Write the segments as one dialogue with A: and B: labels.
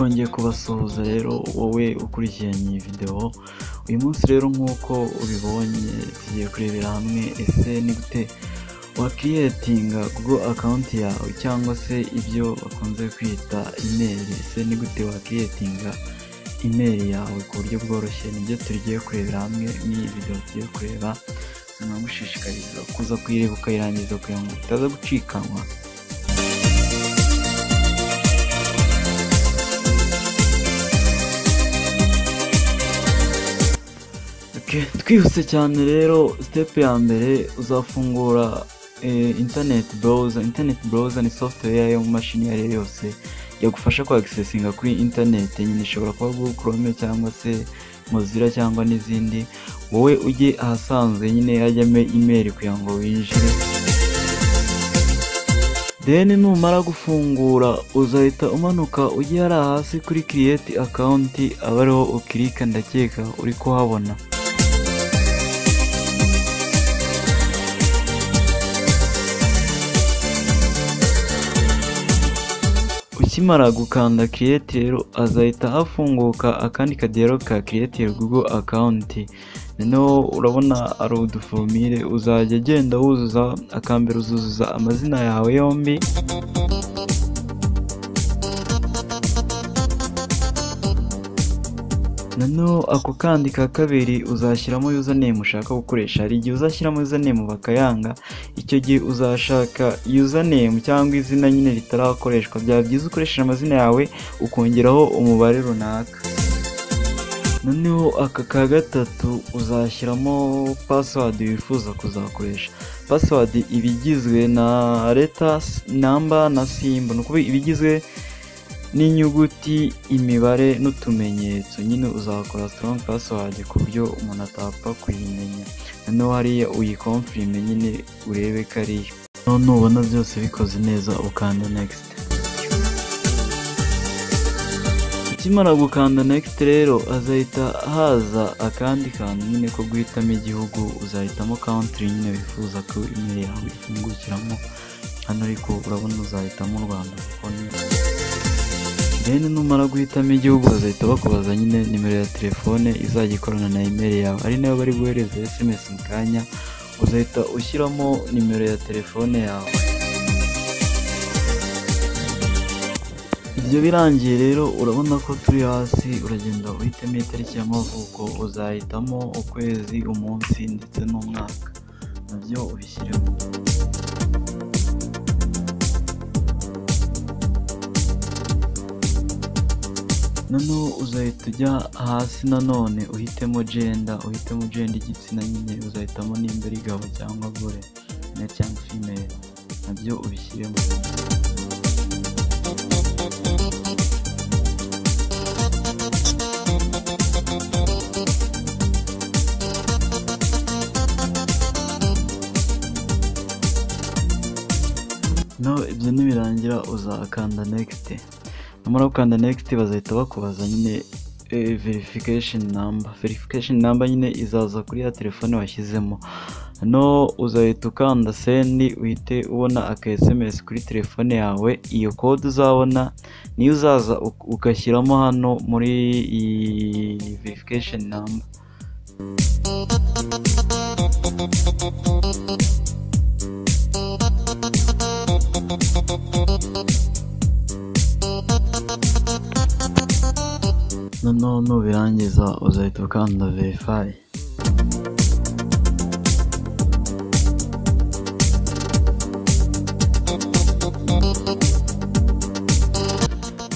A: kubasuhuza rero wowe ukurikiranye iyi videwo uyu munsi rero nk'uko ubibonye tugiye kurebera hamwe ese ni gute wakiriyetinga google akawunti yawe cyangwa se ibyo bakunze kwita imeri ese ni gute wakiriyetinga imeri yawe ku buryo bworoshye nibyo tugiye kurebera hamwe n'iyi videwo tugiye kureba tunagushishikariza kuza kuyireba ukayirangiza kugira ngo utaza gucikanwa twihuse cyane rero sitepu ya mbere uzafungura interineti burawuza interineti burawuza ni software yo mu mashini iyo ari yo yose yagufasha kwagisesinga kuri interineti nyine ishobora kuba google chrome cyangwa se mozilla cyangwa n'izindi wowe ujye ahasanzwe nyine hajyamo imeri kugira ngo winjire deni numara gufungura uzahita umanuka ujye hariya hasi kuri kiriyeti akawunti aba ariho ukirika ndakeka uri kuhabona ukimara gukanda kiriyeti rero azahita hafunguka akandi kadero ka kiriyeti google akawunti noneho urabona ari uduforomire uzajya agenda wuzuza akambere uzuzuza amazina yawe yombi noneho ako kandi ka kabiri uzashyiramo username ushaka gukoresha hari igihe uzashyiramo username bakayanga icyo gihe uzashaka username cyangwa izina nyine ritarakoreshwa byaba byiza ukoresheje amazina yawe ukongeraho umubare runaka noneho aka ka gatatu uzashyiramo password wifuza kuzakoresha password iba igizwe na leta namba na simba ni ukuvuga iba igizwe n'inyuguti imibare n'utumenyetso nyine uzakora strong password ku buryo umuntu atapfa kuyimenya noneho hariya uyikomfirime nyine urebe ko ari yo nubona byose bikoze neza ukanda next ukimara gukanda next rero azahita haza akandi kantu nyine ko guhitamo igihugu uzahitamo country nyine wifuza ko imeri yawe ifungukiramo hano ariko urabona uzahitamo u rwanda kuko ni deni numara guhitamo igihugu bazahita bakubaza nyine nimero ya telefone izajya ikorana na imeri yawe ari nayo bari guhereza esemesi mu kanya uzahita ushyiramo nimero ya telefone yawe ibyo birangiye rero urabona ko turi hasi uragenda uhitamo itariki y'amavuko uzahitamo ukwezi umunsi ndetse n'umwaka nabyo ubishyiremo noneho uzahita ujya hasi nanone uhitemo jenda uhitemo jenda igitsina nyine uzahitamo nimba ari gabo cyangwa gore male cyangwa female nabyo ubishyiremo no ibyo nibirangira uzakanda nekisite numara gukanda nekisite bazahita bakubaza nyine verifikasheni namba verifikasheni namba nyine izaza kuri ya telefone washyizemo no uzahita ukanda sendi uhite ubona aka esemesi kuri telefone yawe iyo kode uzabona niyo uzaza ugashyiramo hano muri iyi verifikasheni namba noneho nubirangiza uzahita ukanda verifayi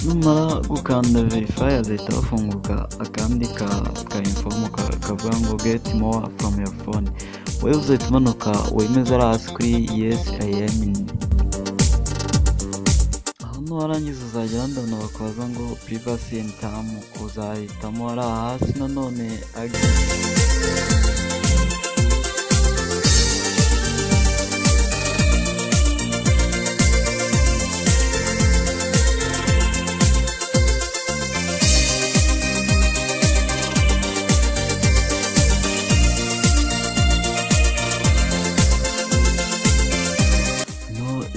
A: numara gukanda verifayi azahita bafunguka akandi ka ka informo kavuga ngo geti mowa fomu ya fone wowe uzahita umanuka wemeze ari hasi kuri yesi ayemini warangiza uzajya ndabona bakubaza ngo privasi and tamu uzahitamo ari hasi nanone agi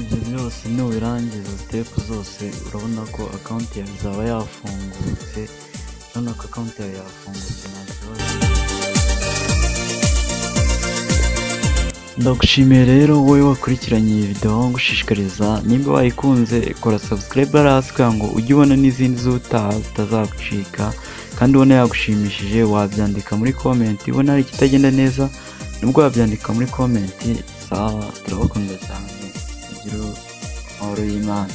A: ibyo byose nubirangiza sitepu zose zose urabona ko akawunti yawe izaba yafungutse urabona ko akawunti yawe yafungutse nta kibazo ndagushimiye rero wowe wakurikiranye iyi videwo ngushishikariza nimba wayikunze kora sabusikarayibe hasi kugira ngo ujye ubona n'izindi z'utaha zitazagucika kandi ubona yagushimishije wabyandika muri komenti ubona hari ikitagenda neza nibwo wabyandika muri komenti sawa turabakunda cyane ugire amahoro y'imana